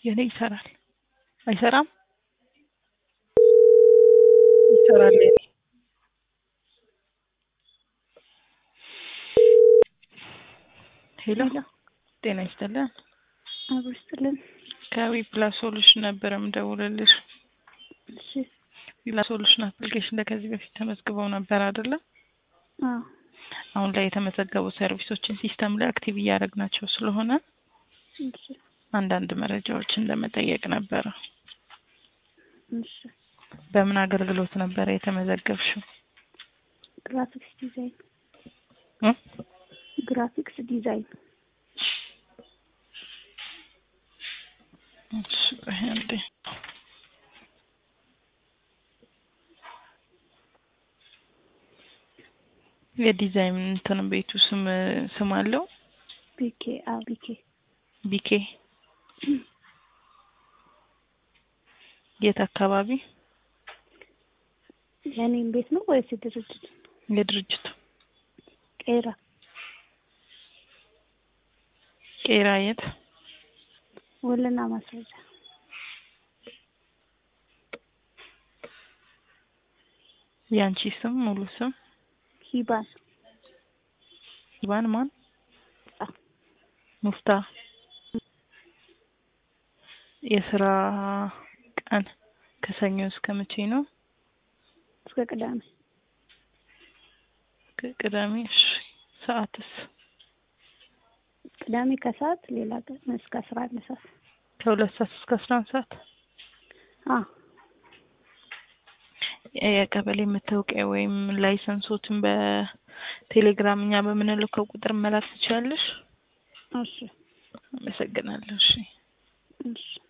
የኔ ይሰራል አይሰራም? ይሰራል የኔ ሄሎ ጤና ይስጥልን አብሮ ይስጥልን። ከዊ ፕላስ ሶሉሽን ነበረ ምደውልልሽ እሺ ዊፕላስ ሶሉሽን አፕሊኬሽን ላይ ከዚህ በፊት ተመዝግበው ነበር አይደለ? አዎ አሁን ላይ የተመዘገቡ ሰርቪሶችን ሲስተም ላይ አክቲቭ እያደረግናቸው ስለሆነ እሺ አንዳንድ መረጃዎችን ለመጠየቅ ነበረ። እሺ በምን አገልግሎት ነበረ የተመዘገብሽው? ግራፊክስ ዲዛይን እ? ግራፊክስ ዲዛይን እሺ ቆይ አንዴ። የዲዛይን እንትን ቤቱ ስም ስም አለው? ቢኬ አዎ ቢኬ ቢኬ የት አካባቢ? የኔም ቤት ነው ወይስ የድርጅት? የድርጅቱ ቄራ ቄራ የት? ውልና ማስረጃ ያንቺ ስም ሙሉ ስም? ሂባን ኢባን ማን? አ ሙፍታ የስራ ቀን ከሰኞ እስከ መቼ ነው? እስከ ቅዳሜ ከቅዳሜ እሺ። ሰዓትስ? ቅዳሜ ከሰዓት ሌላ ቀን እስከ አስራ አንድ ሰዓት ከሁለት ሰዓት እስከ አስራ አንድ ሰዓት። አ የቀበሌ መታወቂያ ወይም ላይሰንሶትን በቴሌግራም እኛ በምንልከው ቁጥር መላክ ትችላለሽ? እሺ አመሰግናለሁ። እሺ እሺ